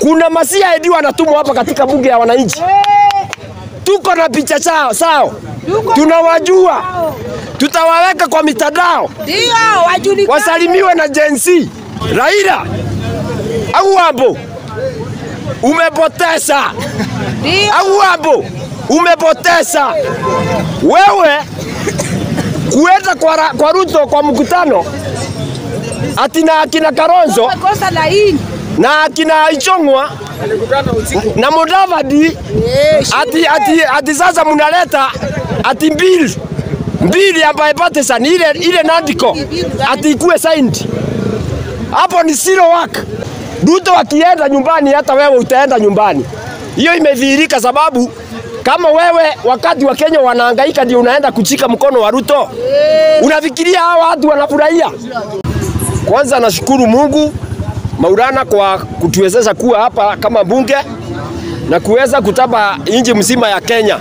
Kuna masia edi wanatumwa hapa katika bunge ya wananchi, tuko na picha chao sao, tunawajua, tutawaweka kwa mitandao Ndio wajulikane. wasalimiwe na Gen Z. Raila au hapo umepoteza, Ndio. au hapo umepoteza wewe kuenda kwa, Ra- kwa Ruto kwa mkutano ati na akina Kalonzo Wamekosa laini. na akina Ichong'wa na Mudavadi Eh, ati, ati, ati sasa mnaleta ati mbili mbili ya bipartisan ile ile nandiko ati ikuwe signed. Hapo ni zero work. Ruto akienda nyumbani, hata wewe utaenda nyumbani. Hiyo imedhihirika, sababu kama wewe wakati wa Kenya wanahangaika ndio unaenda kuchika mkono wa Ruto, unafikiria hao watu wanafurahia? Kwanza nashukuru Mungu Maulana kwa kutuwezesha kuwa hapa kama bunge na kuweza kutaba nchi mzima ya Kenya.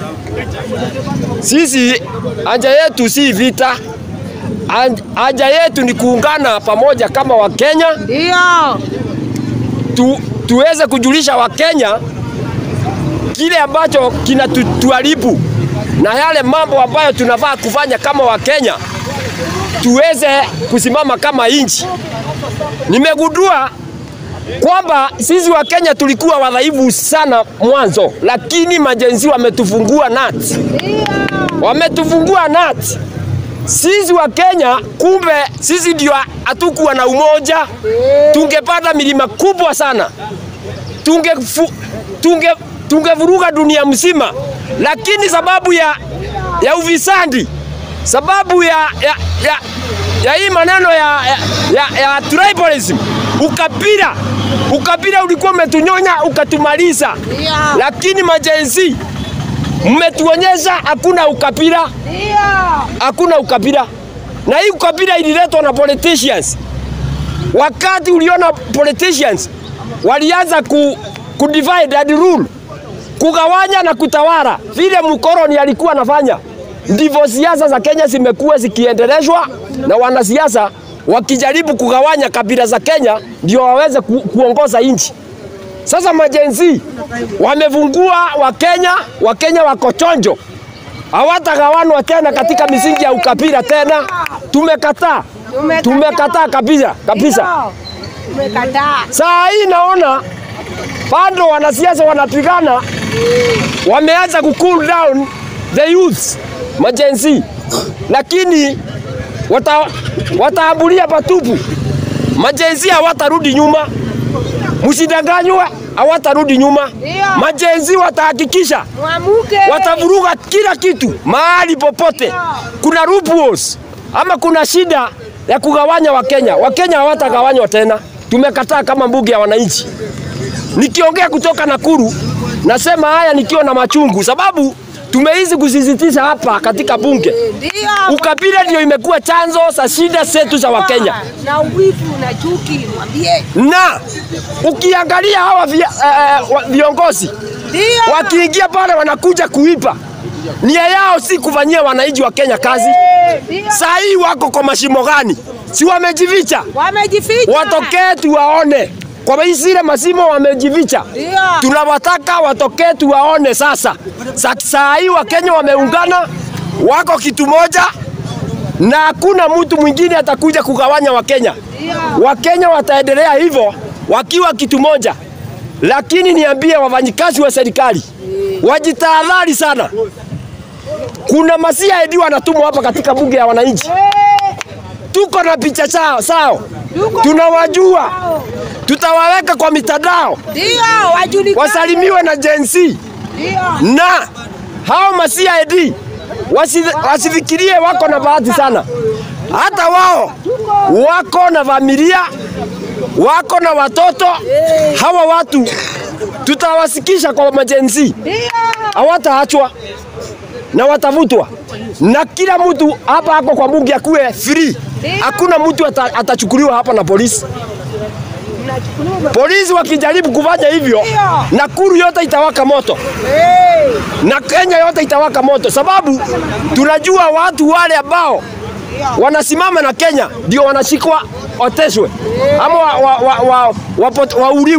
Sisi haja yetu si vita, Haj- haja yetu ni kuungana pamoja kama Wakenya Ndio. tu, tuweze kujulisha Wakenya kile ambacho kinatuharibu na yale mambo ambayo tunafaa kufanya kama Wakenya tuweze kusimama kama nchi. Nimegundua kwamba sisi wa Kenya tulikuwa wadhaifu sana mwanzo, lakini majenzi wametufungua nati, wametufungua nati. Sisi wa Kenya, kumbe sisi ndio hatukuwa na umoja, tungepata milima kubwa sana, tunge tunge tungevuruga dunia mzima, lakini sababu ya ya ufisadi, sababu ya ya, ya, ya hii maneno ya, ya, ya, ya tribalism, ukabila ukabila ulikuwa umetunyonya ukatumaliza, Ndio. lakini majenzi mmetuonyesha hakuna ukabila Ndio. hakuna ukabila, na hii ukabila ililetwa na politicians. Wakati uliona politicians walianza ku, ku divide and rule, kugawanya na kutawala vile mkoloni alikuwa anafanya, ndivyo siasa za Kenya zimekuwa zikiendeleshwa na wanasiasa wakijaribu kugawanya kabila za Kenya ndio waweze ku, kuongoza nchi. Sasa majenzi wamevungua Wakenya, Wakenya wako chonjo hawatagawanwa tena katika misingi ya ukabila tena. Tumekataa, Tumekataa. tumekataa kabisa kabisa. Ndio. Tumekataa. Saa hii naona bado wanasiasa wanapigana, wameanza ku cool down the youth majenzi, lakini wata, wataambulia patupu. Majenzi hawatarudi nyuma, msidanganywe, hawatarudi nyuma. Ndio. Majenzi watahakikisha Mwamuke. watavuruga kila kitu mahali popote. Kuna loopholes ama kuna shida ya kugawanya Wakenya. Wakenya hawatagawanywa tena, tumekataa kama bunge ya wananchi. Nikiongea kutoka Nakuru, nasema haya nikiwa na machungu, sababu tumeizi kusisitiza hapa katika bunge, Ndio. ukabila ndio imekuwa chanzo za shida zetu za Wakenya Na uwivu na chuki mwambie. na ukiangalia hawa vi, eh, wa- viongozi Ndio. wakiingia pale wanakuja kuipa, nia yao si kufanyia wananchi wa Kenya kazi. Ndio. Saa hii wako kwa mashimo gani? Si wamejificha? Wamejificha. Watokee tuwaone kwa hii zile masimo wamejificha. Ndio. Tunawataka watokee tuwaone sasa. Sa, saa hii Wakenya wameungana, wako kitu moja na hakuna mtu mwingine atakuja kugawanya Wakenya. Wakenya wataendelea hivyo wakiwa kitu moja, lakini niambie wafanyikazi wa serikali wajitahadhari sana. Kuna masia edi wanatumwa hapa katika bunge ya wananchi, tuko na picha chao sao, Tuko- tunawajua, tutawaweka kwa mitandao Ndio. Wajulikane. wasalimiwe na Gen Z Ndio. na hao ma CID wasi, wasifikirie wako na bahati sana. Hata wao wako na familia, wako na watoto. Hawa watu tutawasikisha kwa majenzi, Ndio. hawataachwa na watavutwa, na kila mtu hapa ako kwa bunge akuwe free. Hakuna mtu ata, atachukuliwa hapa na polisi. Mnachukuliwa. Polisi wakijaribu kufanya hivyo, Ndio. Nakuru yote itawaka moto Eh. na Kenya yote itawaka moto, sababu tunajua watu wale ambao wanasimama na Kenya ndio wanashikwa wateswe ama wa, wa, wa, wa, wapo- wauliwe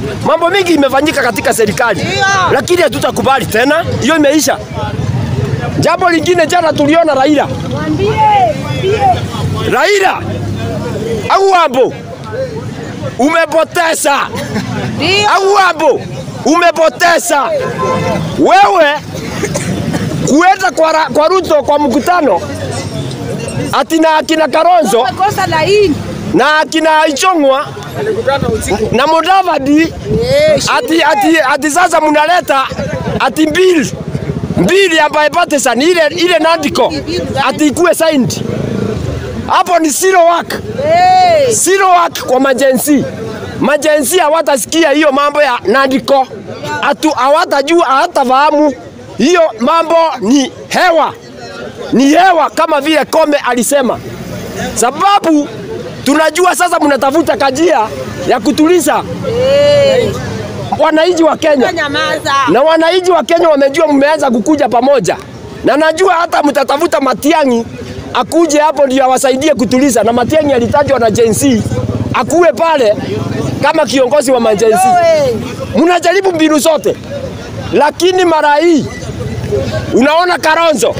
Mambo mingi imefanyika katika serikali, Ndio. lakini hatutakubali tena, hiyo imeisha. Jambo lingine, jana tuliona Raila Mwambie, mwambie. Raila au hapo umepoteza, Ndio. au hapo umepoteza wewe kuenda kwa, Ra- kwa Ruto kwa mkutano ati na akina Kalonzo Umekosa laini. na akina Ichong'wa na Mudavadi Eh, ati, ati, ati sasa mnaleta ati mbili mbili ambaye partisan ile ile nandiko ati ikuwe signed. Hapo ni zero work, Eh, zero work kwa majensi. Majensi hawatasikia hiyo mambo ya nandiko, atu hawatajua, hawatafahamu hiyo mambo. Ni hewa, ni hewa, kama vile Kome alisema, sababu tunajua sasa mnatafuta kajia ya kutuliza eh. wananchi wa Kenya Nyamaza. na wananchi wa Kenya wamejua mmeanza kukuja pamoja, na najua hata mtatafuta Matiang'i akuje hapo ndio awasaidie kutuliza, na Matiang'i alitajwa na Gen Z akuwe pale kama kiongozi wa majenzi. Oe. Mnajaribu mbinu zote, lakini mara hii unaona Kalonzo,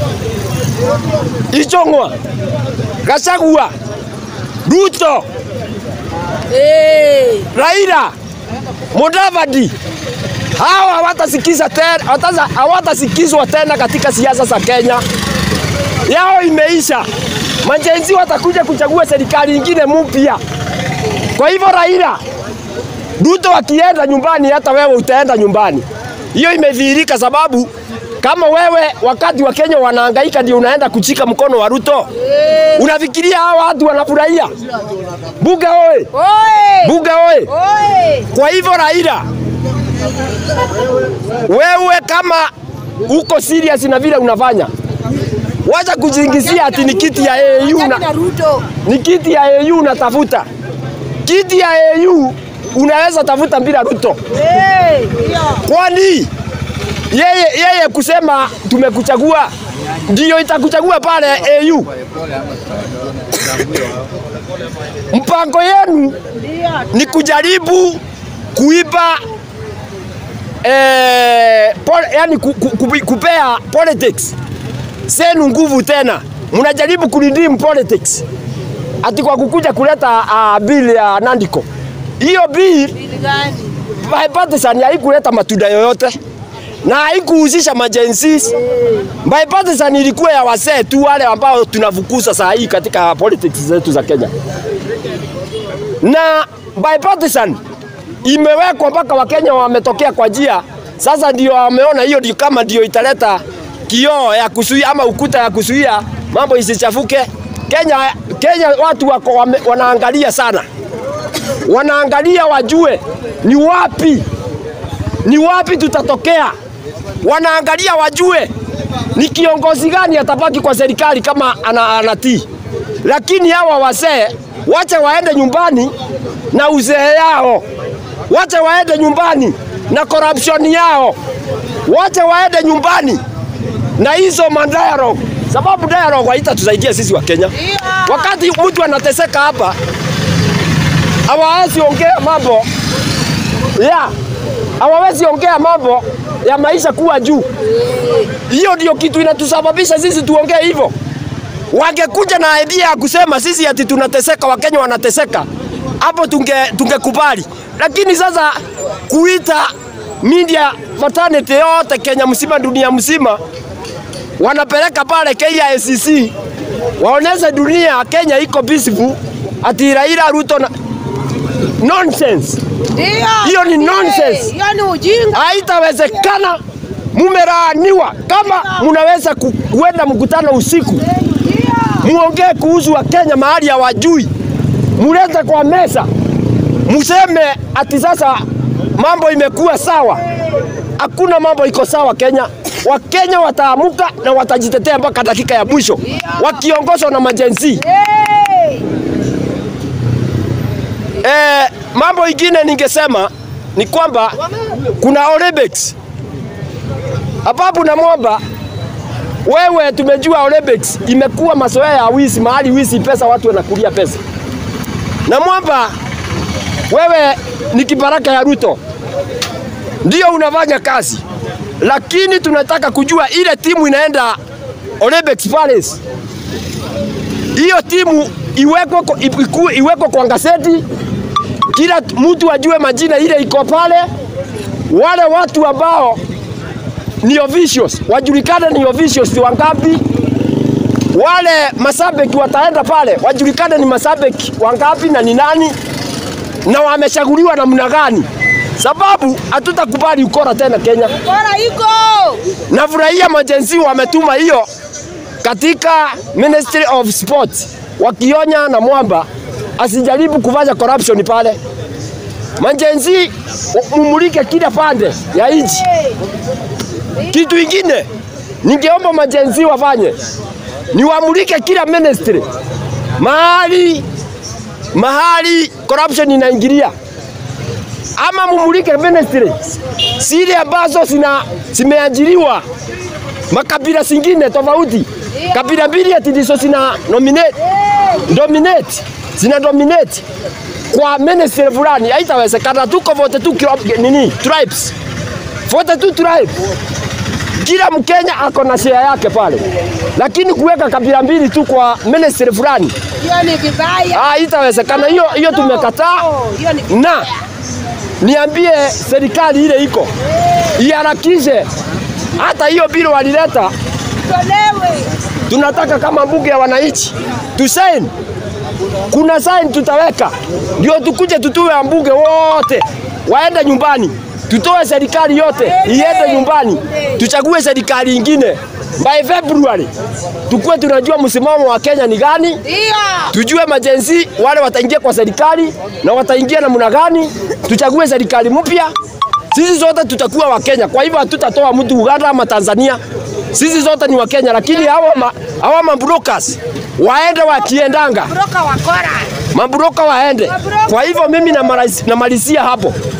Ichong'wa, Gachagua, Ruto, Eh. Raila, Mudavadi hawa hawatasikiza tena, hawataza- hawatasikizwa tena katika siasa za Kenya. Yao imeisha. Majenzi watakuja kuchagua serikali nyingine mpya. Kwa hivyo Raila, Ruto akienda nyumbani, hata wewe utaenda nyumbani. Hiyo imedhihirika, sababu kama wewe wakati wa Kenya wanahangaika ndio unaenda kuchika mkono wa Ruto, unafikiria hawa watu wanafurahia? Buga oye! Oe. Buga oye! Oe. Kwa hivyo Raila, wewe kama uko serious na vile unafanya, wacha kujingisia ati ni kiti ya AU Achana na, na Ruto. ni kiti ya AU unatafuta. Kiti ya AU unaweza tafuta bila Ruto, Eh. Ndio. kwani yeye, yeye kusema tumekuchagua ndio itakuchagua pale AU. Mpango yenu Ndio. ni kujaribu kuiba eh, pol, yani ku, ku, ku, kupea politics senu nguvu tena, mnajaribu kuredeem politics ati kwa kukuja kuleta uh, bill ya Nandiko. Hiyo bill Bili gani? bipartisan haikuleta matunda yoyote na haikuhusisha majensis. Bipartisan ilikuwa ya wasee tu wale ambao tunafukuza saa hii katika politics zetu za Kenya, na bipartisan imewekwa mpaka Wakenya wametokea kwa njia sasa, ndio wameona hiyo ndio kama ndio italeta kioo ya kuzuia ama ukuta ya kuzuia mambo isichafuke. Kenya, Kenya watu wako wame, wanaangalia sana wanaangalia wajue ni wapi ni wapi tutatokea. Wanaangalia wajue ni kiongozi gani atabaki kwa serikali kama ana, anatii. Lakini hawa wazee wache waende nyumbani na uzee yao, wache waende nyumbani na corruption yao, wache waende nyumbani na hizo madialogue, sababu dialogue haitatusaidia sisi wa Kenya. Ndio. Wakati mtu anateseka hapa, hawawezi ongea mambo ya hawawezi ongea mambo ya maisha kuwa juu. Hiyo ndio kitu inatusababisha sisi tuongee hivyo. Wangekuja na idea ya kusema sisi ati tunateseka, Wakenya wanateseka, hapo tunge tungekubali. Lakini sasa kuita media fraternity yote Kenya mzima, dunia mzima, wanapeleka pale KICC waoneshe dunia Kenya iko peaceful, ati Raila Ruto na nonsense. Ndio. Hiyo ni Eh, nonsense. Hiyo ni ujinga. Haitawezekana, mumelaaniwa. Kama munaweza ku- kuenda mkutano usiku Ndio. muongee kuhusu wa Kenya mahali hawajui, mulete kwa meza, museme ati sasa mambo imekuwa sawa. Hakuna mambo iko sawa Kenya. Wakenya wataamuka na watajitetea mpaka dakika ya mwisho wakiongozwa na majenzi. Eh. Eh, mambo ingine ningesema ni kwamba kuna Olympics ambapo namwomba wewe, tumejua Olympics imekuwa mazoea ya wizi, mahali wizi pesa, watu wanakulia pesa. Namwomba wewe ni kibaraka ya Ruto, ndio unafanya kazi, lakini tunataka kujua ile timu inaenda Olympics Palace, hiyo timu iwekwe kwa- iku- iwekwe kwa gazeti, kila mtu ajue majina ile iko pale, wale watu ambao ni officials wajulikane ni officials wangapi, wale mashabiki wataenda pale wajulikane ni mashabiki wangapi na ni nani na wamechaguliwa namna gani, sababu hatutakubali ukora tena Kenya. Bora iko. Nafurahia majenzi wametuma hiyo katika Ministry of Sport, wakionya na mwamba asijaribu kufanya corruption pale. Majenzi mumulike kila pande ya nchi. Kitu ingine ningeomba majenzi wafanye ni wamulike kila ministry mahali mahali corruption inaingilia, ama mumulike ministry zile ambazo zina zimeajiriwa makabila zingine tofauti, kabila mbili ati ndizo zina nominate dominate zina dominate kwa ministry fulani, haitawezekana. Tuko vote tu kilo- nini tribes, vote tu tribe kila Mkenya ako na share yake pale, lakini kuweka kabila mbili tu kwa ministry fulani Hiyo ni vibaya. ah, itawezekana. Hiyo hiyo tumekataa, Oh, hiyo ni na niambie serikali ile iko iharakishe hata hiyo bili walileta, tolewe. tunataka kama bunge ya wananchi tusaini. Kuna saini tutaweka, ndio tukuje tutue wabunge wote waende nyumbani, tutoe serikali yote iende nyumbani, tuchague serikali ingine by February, tukuwe tunajua msimamo wa Kenya ni gani Ndio. tujue majenzi wale wataingia kwa serikali na wataingia namna gani, tuchague serikali mpya. Sisi zote tutakuwa Wakenya, kwa hivyo hatutatoa mtu Uganda ama Tanzania. Sisi zote ni Wakenya, lakini hawa ma, hawa mabrokers waende wakiendanga, Broka wakora. mabroka waende. Kwa hivyo mimi namalizia namalizia hapo,